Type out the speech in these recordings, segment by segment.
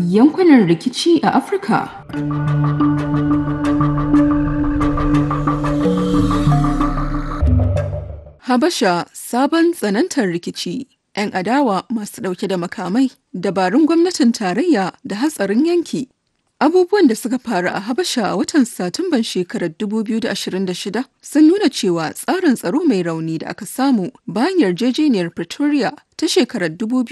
yankunan rikici a Afirka. Habasha sabon tsanantar rikici. 'Yan adawa masu ɗauke da makamai, dabarun gwamnatin tarayya da hatsarin yanki. Abubuwan da suka faru a Habasha a watan Satumban shekarar 2026 sun nuna cewa tsarin tsaro mai rauni da aka samu bayan yarjejeniyar Pretoria ta shekarar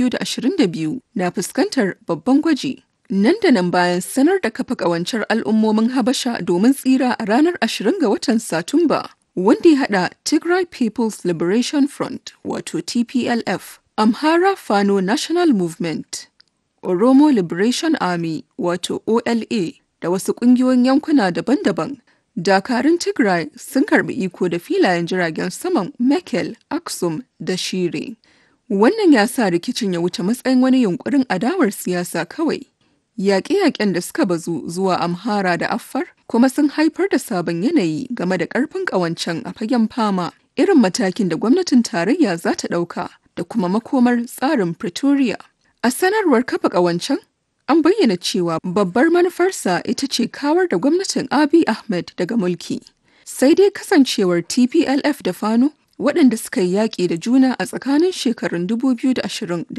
2022 na fuskantar babban gwaji. Nan da nan bayan sanar da kafa ƙawancen al'ummomin Habasha domin tsira a ranar 20 ga watan Satumba, wanda ya haɗa Tigray People's Liberation Front wato TPLF, Amhara Fano National Movement, Oromo Liberation Army wato OLA da wasu ƙungiyoyin yankuna daban-daban. Dakarun Tigray sun karbi iko da filayen jiragen saman Mekel, Aksum da Shire. Wannan ya sa rikicin ya wuce matsayin wani yunkurin adawar siyasa kawai. Yaƙe-yaƙen da suka bazu zuwa Amhara da Affar kuma sun haifar da sabon yanayi game da ƙarfin ƙawancen a fagen fama, irin matakin da gwamnatin tarayya za ta ɗauka da kuma makomar tsarin Pretoria. A sanarwar kafa ƙawancen, an bayyana cewa babbar manufarsa ita ce kawar da gwamnatin Abiy Ahmed daga mulki. Sai dai kasancewar TPLF da Fano waɗanda suka yi yaƙi da juna a tsakanin shekarun 2020 da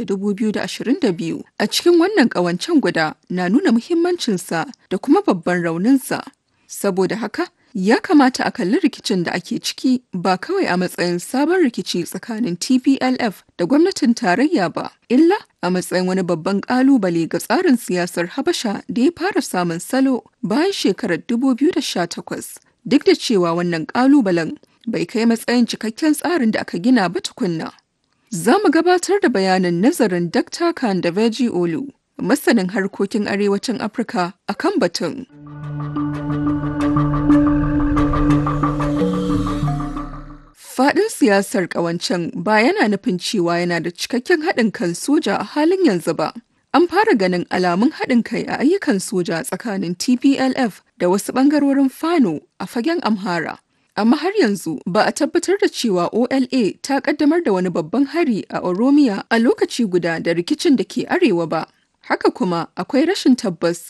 2022 a cikin wannan ƙawancen guda na nuna muhimmancinsa da kuma babban rauninsa. Saboda haka, ya kamata a kalli rikicin da ake ciki ba kawai a matsayin sabon rikici tsakanin TPLF da gwamnatin tarayya ba, illa a matsayin wani babban ƙalubale ga tsarin siyasar Habasha da ya fara samun salo bayan shekarar 2018. Duk da cewa wannan ƙalubalen bai kai matsayin cikakken tsarin da aka gina ba tukunna. Za mu gabatar da bayanin nazarin Dr. Kandaveji Olu, masanin harkokin arewacin Afirka a kan batun. Faɗin siyasar ƙawancen ba yana nufin cewa yana da cikakken haɗin kan soja a halin yanzu ba. An fara ganin alamun haɗin kai a ayyukan soja tsakanin TPLF da wasu ɓangarorin Fano a fagen Amhara. amma har yanzu ba a tabbatar da cewa OLA ta kaddamar da wani babban hari a Oromiya a lokaci guda da rikicin da ke arewa ba. Haka kuma akwai rashin tabbas